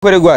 Uregwaye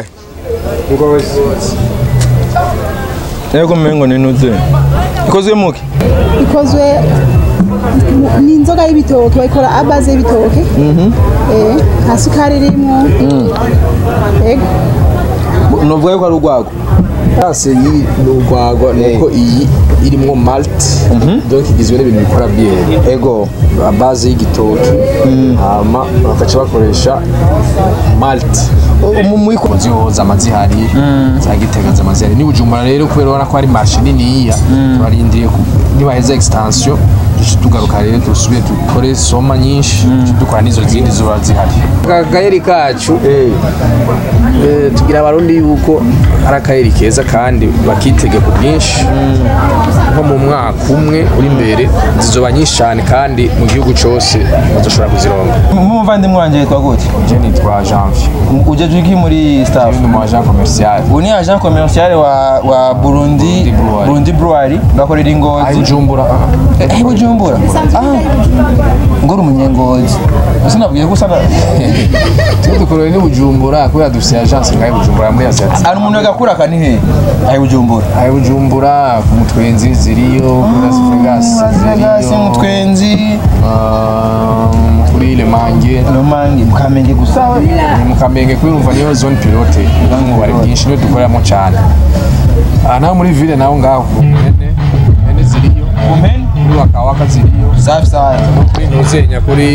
Yego mengo ni nuze Ikozwe muki ikozwe mu- ni inzoga y'ibitoke bayikora abaze y'ibitoke eh nta sukari irimo yego Novuga yuko ari urwago Ase iyi ni urwagwa nuko iyi irimwo malt donc igizwe n'ibintu bikora biere Ego base y'igitoki hama bakaca bakoresha malt Umumwiko zihoza amazihari za gitega z'amazihari ni bujumbura rero kubera ubona ko ari marshe niniya turarindiriye ku- nibaheza extension duce tugaruka rero dusubire dukore soma nyinshi duce dukora n'izo zindi zoba zihari akagayeri kacu eh, tugira abarundi yuko ari akayeri keza kandi bakitege ku bwinshi nko mu mwaka umwe uri imbere zizoba nyinshi cyane kandi mu gihugu cyose bazoshobora kuzironga Mumuvandimwe wanje yitwa gute je nitwa janvier Ujeje iki muri staff uyu ni umu agent commercial Uyu ni agent commercial wa wa Burundi Brewery. Burundi Brewery bakorera ayi ingozi bujumbura Eh Bujumbura Ah Ngoro umunyengozi Ese nabwiye ko usana twe dukorera ni bujumbura kubera dufite agence ngaho bujumbura muri asiati Ari umuntu yagakura kani he Ayi Bujumbura ayi bujumbura ku mutwenzi ziriyo kuri las vegas Gasi ziriyo mutwenzi ah, kuri le mange Lomangi mukamenge gusa ni mu kamenge kuri urumva niyo zone pilote ububari bwinshi niyo dukoreramo cyane aha naho muri ville naho ngaho ku mpene mpene ziriyo Kumpeni kuri wakawaka ziriyo Safi safi kuri ntuzenya kuri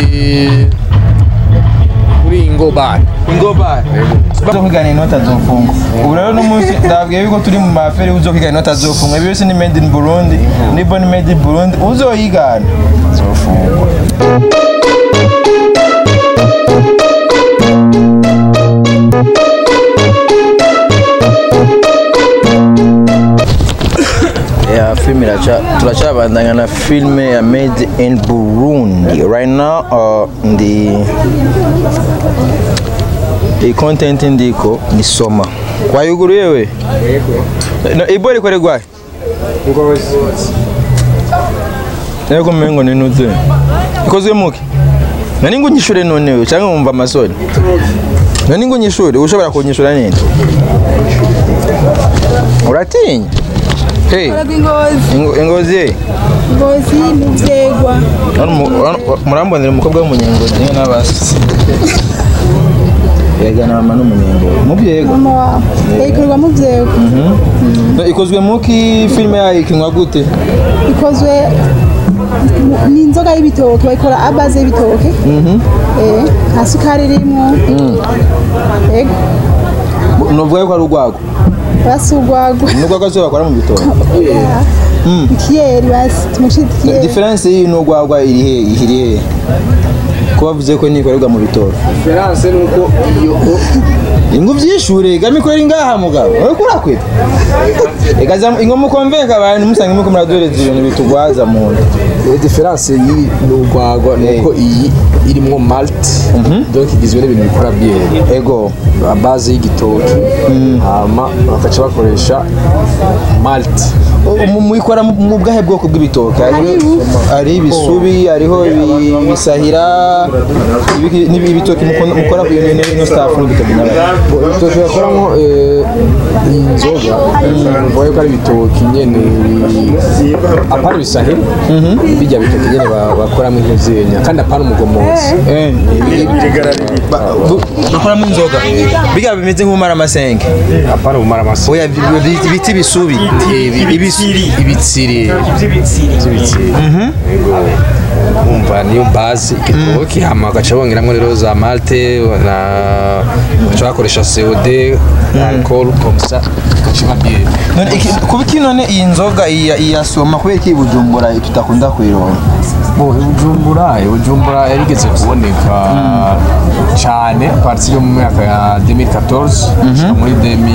kuri ingobani ingobari uzokwiga inota zofunga ubu rero n'umunsi ndabwiye yuko turi mu maferi uzokwiga inota zofunga ibi byose ni made in burundi nibo ni made in burundi uzoyigana zofungwa ya filime iraca turacabandanya na filime ya made in burundi right now uh, ndi iyi content ndiko ni soma wayuguruye we no, ibori kwere gwaye yego mengo ni nuze ikozwe muki nani ngo unyishure none we cyangwa wumva amasoni nani ngo unyishure ushobora kunyishura nini uratinya hey ingozi Ingo- ingozi ye ingozi muvyegwa Hano mu- hano- murambonera umukobwa w'umunyengozi niwe n'abasi yega na mama n'umunyengozi mubyego mama wawe yayikorwa muvyegwa No, ikozwe muki filime yayo ikinwa gute ikozwe mu- ni inzoga y'ibitoke bayikora abaze y'ibitoke eh nta sukari irimo yego novuga yuko ari urwago basi urwagwa n'urwago zo bakora mu bitoki ikiyeri basi tumushite ikiyeri diferense y'iyi n'urwagwa iri he iri he ko bavuze ko nikorerwa mu bitoki diferanse nuko iyo ingo vyishure gamikorera ingaha mugabo uriko urakwita ekaza ingo mukonvenka abantu musange muko muradoreza ibintu bitugwaza mu nda diferanse y'iyi ni urwagwa nuko iyi irimwo malt donc igizwe n'ibintu bikora biere ego base y'igitoki hama bakaca bakoresha malt muyikora mu bwahe bwoko bw'ibitoki hariho hari ibisubi hariho ibi- ibisahira ibiki- n'ibi- ibitoki mukon- mukora ku ino ino staff n'ibitoki n'abandi ibitoki bakoramo eh, inzoga uvuga yuko ari ibitoki nyene bi- apana ibisahira bijya bitoki nyene ba- bakoramo intuzenya kandi apana umugomozi Eh, ba- bu- bakoramo inzoga biga bimeze nk'umara amasenge apana ubumara amasi oya bi- bi- biti ibisubi ibitsiri ibitsiri by'ibitsiri Yego. umva niyo base igitoki hama bagaca bongeramo rero za malte na bagaca bakoresha COD alcool comme ça bagaca babiye none iki- kuba iki none iyi nzoga iya iya soma kubera iki i bujumbura tutakunda kuyironka bo Bujumbura Bujumbura yarigeze kuboneka cyane parti yo mu myaka ya 2014 gushika muri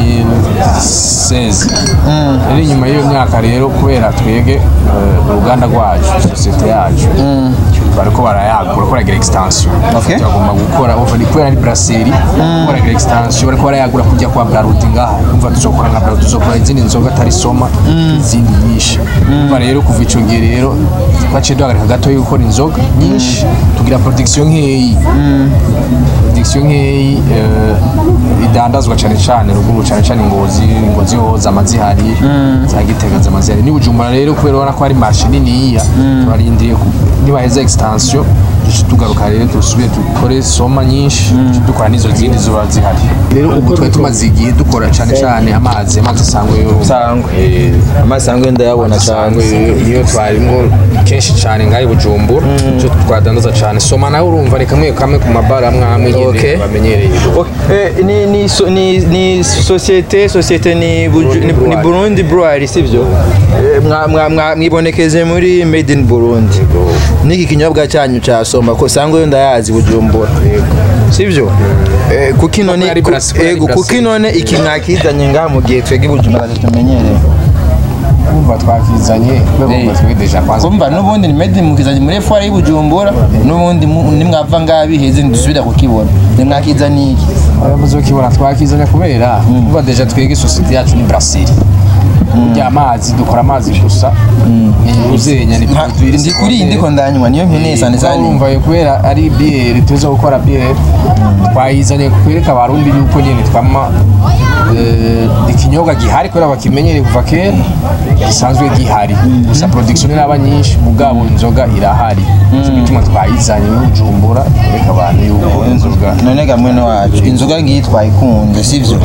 2016 rero inyuma y'iyo myaka rero kubera twege eh, uruganda rwacu sosiyete yacu bariko barayagura bariko baragira extension Okay. turagomba gukora uva ni kubera ari brasserie bariko baragira extension bariko barayagura kujya kwa Brarudi ngaha umva tuzokora nka Brarudi tuzokora izindi nzoga atari soma izindi nyinshi umva rero kuva ico gihe rero twaciye duhagarika gato yo gukora inzoga nyinshi tugira production nkeyi production nkeyi eh, bidandazwa cyane cyane ruguru cyane cyane ingozi ingozi ho zama zihari za gitega zama zihari ni bujumbura rero kubera ubona ko ari marshe niniya turarindiriye ku- nibaheza extension duce tugaruka rero dusubire dukore soma nyinshi duce dukora n'izo zindi ziba zihari rero ubu twari tumaze igihe dukora cyane cyane amazi amazi asangwe yo sangwe Eh, amasangwe ndayabona cyane cyane niyo twarimo kenshi cyane ngaho i bujumbura icyo twadandaza cyane soma nawe urumva ni kamwe kamwe ku mabara amwe amwe Okay. nyine bamenyereye Ok, eh, ni ni so- ni ni societe societe ni Buju- ni- ni Brewery. Burundi Brewery sivyo Eh, mwa- mwa- mwa- mwibonekeze muri made in Burundi niki kinyobwa cyanyu cha soma ko sangwe yo ndayazi Bujumbura sivyo Eh, kuki none ari ku- Brazil, ari ego, kuki Brazil. none iki mwakizanye ngaha mu gihe twebwe Bujumbura tumenyereye kumva twakizanye Eh. twebwe deja kwanza kumva n'ubundi ni made in mukizanye muri foire y'Ibujumbura n'ubundi mu- nimwava ngaha biheze ndusubira kukibona nimwakizanye iki abayobozi bakibona twakizanye kubera kumva deja twebwe sosiyete yacu ni Brazil burya amazi dukora amazi gusa ni uzenya ni Nka- produit ndi kuri iyi ndiko ndanywa niyo nkeneye cyane cyane urumva kubera ari biyeri tuza gukora biyeri twayizanye kwereka abarundi yuko nyine twama eh, ikinyobwa gihari kubera bakimenyereye kuva kera gisanzwe gihari gusa production iraba nyinshi mugabo inzoga irahari nicyo gituma twayizanye y'ubujumbura kwereka abantu yuko inzoga none ga mwene wacu inzoga ngiyi twayikunze sivyo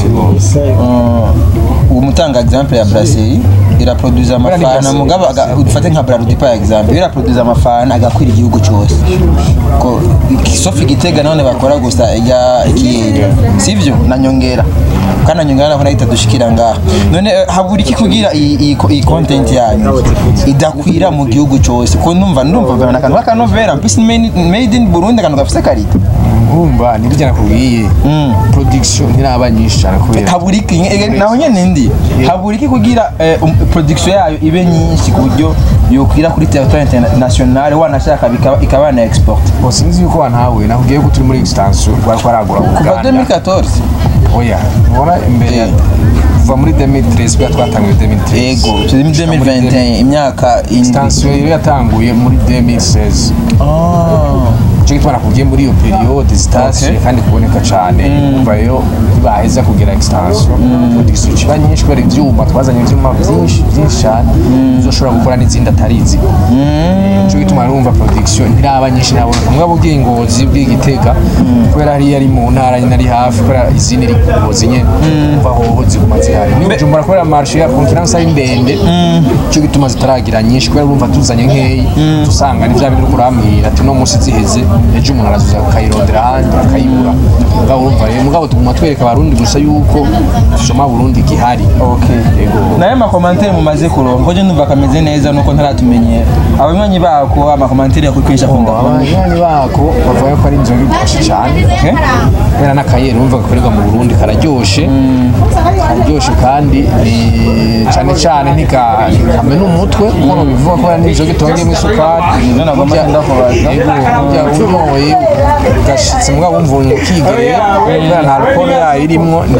uwo mutanga example ya brasserie iraproduza ni amafana brasserie, mugabo aga- ufate nka braludi par exemple iraproduza amafana agakwira igihugu cyose ko sofi gitega none bakora gusa ya ikiyeri sivyo na nyongera kana nyongera nako nahita dushikira ngaha none eh, habura iki kugira iyi iyi ko- iyi content yanyu idakwira mu gihugu cyose ko numva ndumva bana akantu k'akanovera mpisi made in Burundi akantu gafise karita urumva nibyo nakubwiye production ntiraba nyinshi cyane kubera habura iki eh, naho nyene ndi habura iki kugira eh, um, production yayo ibe nyinshi ku buryo yokwira kuri territoire international wanashaka bikaba ikaba na export Bon, sinzi yuko wantawe nakubwiye ko turi muri extension twari twaragura kuva Uganda 2014 oya ubona imbere ya kuva muri 2013 bwa twatanguye 2013 ego turi muri 2021 imyaka indwi extension rero yatanguye muri 2016 Ah. icyo gituma nakubwiye muri iyo periode zitashe Okay. kandi kuboneka cyane umva rero ntibaheza kugira extension production kiba nyinshi kubera ibyuma twazanye ibyuma byinshi byinshi cyane uzoshobora gukora n'izindi atarizi icyo gituma numva production ntiraba nyinshi nabona mugabo ugiye ingozi bw'igitega kubera hariya ari mu ntara nyine ari hafi kubera izindi iri ku ngozi nyine umva hoho ziguma zihari ni bujumbura kubera marshe ya concurrence ari ndende icyo gituma zitaragira nyinshi kubera urumva tuzanye nkeyi dusanga ni bya bintu uri kurambwira ati no munsi ziheze ejo umuntu arazuza akayirondera ahandi akayibura mugabo urumva rero mugabo tuguma twereka abarundi gusa yuko soma burundi gihari Okay. Yego. nayo makomantere mumaze kuronka ko je numva kameze neza nuko ntaratumenyera abanywanyi bako amakomantere yakwikwesha kunga abanywanyi bako bavuga ko ari inzoga iryoshye cyane kubera n'akayeri wumva gakorerwa mu burundi kararyoshe kararyoshe kandi ni cyane cyane ntikamena umutwe nk'uko bivuga ko ari inzoga itongeyemo isukari Nivyo nagomba Burya- kwenda kubaza. Yego, burya unyoye ugashitse mugabo wumva ukigerera kubera nta alcohol yayo irimwo ni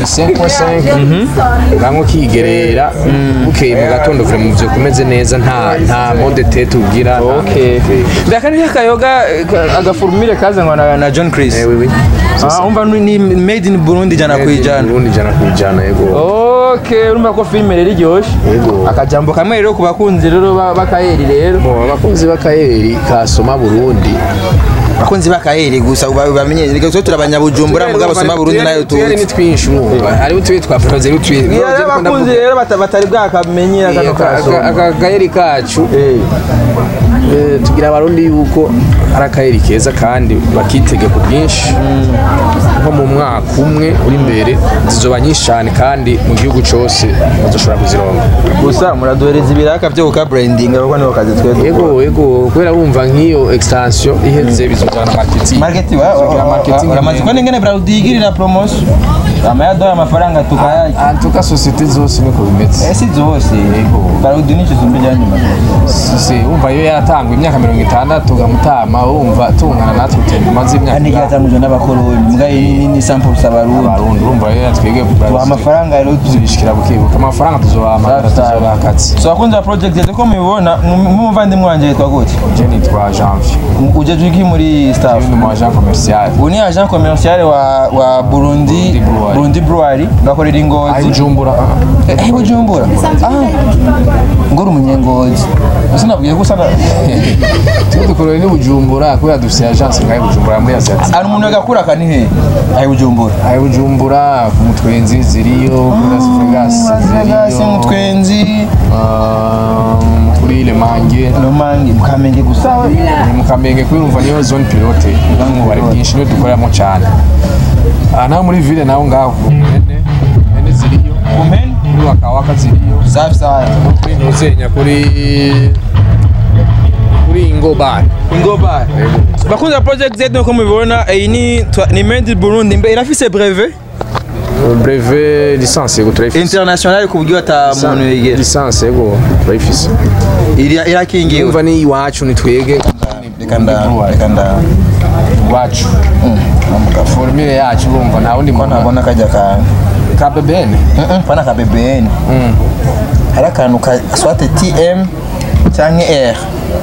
5.5 ngamwe ukigerera bukeye mu gatondo vure mu byo kumeze neza nta nta mode tete ugira ndaka ni akayoga eh, agafurumire kazanwa na, na John Chris Eh, oui, oui. ah umva ni made in Burundi jana kwijana Burundi jana kwijana yego Okay, urumva ko filime rero iryoshe Yego. akajambo kamwe rero ku bakunzi rero ba- b'akayeri rero Bo abakunzi b'akayeri kasoma Burundi abakunzi b'akayeri gusa uba- bamenye reka twe turabanyabujumbura mugabo soma Burundi nayo tuyari ni tuzi twinshi urumva hari utuye twa proze utuye rero abakunzi rero bata- batari bwakamenye akano kasoma aka kayeri kacu Eh. eh, tugira abarundi yuko ari akayeri keza kandi bakitege ku bwinshi nko mu mwaka umwe uri imbere zizoba nyinshi cyane kandi mu gihugu cyose bazoshobora kuzironga gusa muraduhereza ibiraka byo kuka branding kuko niho kazi twe dukora. yego yego kubera wumva nk'iyo extension iheze bizozana marketing marketing wa- wa- Tugira wa- marketing wa- uramaze ndende. kubona ingene Braludi yigirira promotion amayaduha amafaranga tukayaki antuka sosiyete zose niko bimeze esi zose Braludi nicyo zumbi ryanyuma si wumva iyo yaratangwa imyaka mirongo itandatu ugamutama wumva tungana natwe tumaze imyaka kandi ingahe? cyatangujwe n'abakoloni mbwa iyi ni- ni sample sabarundi abarundi urumva rero yatwebwe tubaha amafaranga rero tuzi tuzishikira bukibuka amafaranga tuzobahamagara Safi, safi. tuzobaha akazi so abakunzi ba project yetu ko mubibona nk'umuvandimwe wanjye yitwa gute je nitwa janvier ujeje iki muri muri staff ni mu agent commercial ubu ni agent commercial wa wa Burundi Brewery. Burundi Brewery ngakorera ayi ingozi bujumbura eh Bujumbura ah ngora umunyengozi ese nabwiye ko usana twe dukorera ni bujumbura kubera dufite agence ngaho bujumbura muri asiatique ari umuntu agakura kani he ayi Bujumbura ayi bujumbura ku mutwenzi ziriyo kuri las vegas Vegas ziriyo mutwenzi Ah, kuri le mange Romangi mukamenge gusa we ni mu kamenge kwirumva niyo zone pilote ububari bwinshi niyo dukoreramo cyane aha naho muri ville naho ngaho ku mpene mpene ziriyo kumeni kuri wakawaka ziriyo safi sana kuri ntuzenya kuri kuri ingo bar Ingoba. Bakunze ba Project Z nko mubibona iyi ni twa- ni Made in Burundi mbe irafise brevet breve licence yego turayifise international ku buryo ata muntu yegera licence yego turayifise Iri- irakingiwe yumva ni iwacu ni twege reka nda reka nda iwacu namuka formule yacu urumva nta wundi ko muntu ntabona kajya ka ka bebene pana ka BBN hari akantu ka swate TM cyangwa R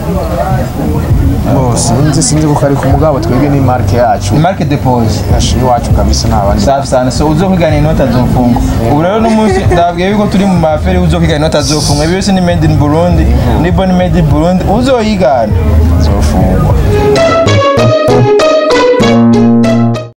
Oh, sinzi sinzi ko kari ku mugabo twebwe ni marke yacu ni marque depose yacu iwacu kabisa nta bandi safi sana so uzokwigana inota azofungwa ubu rero n'umunsi ndabwiye yuko turi mu maferi uzokwigana inota azofungwa ibi byose ni made in Burundi nibo ni made in Burundi uzoyigana zofungwa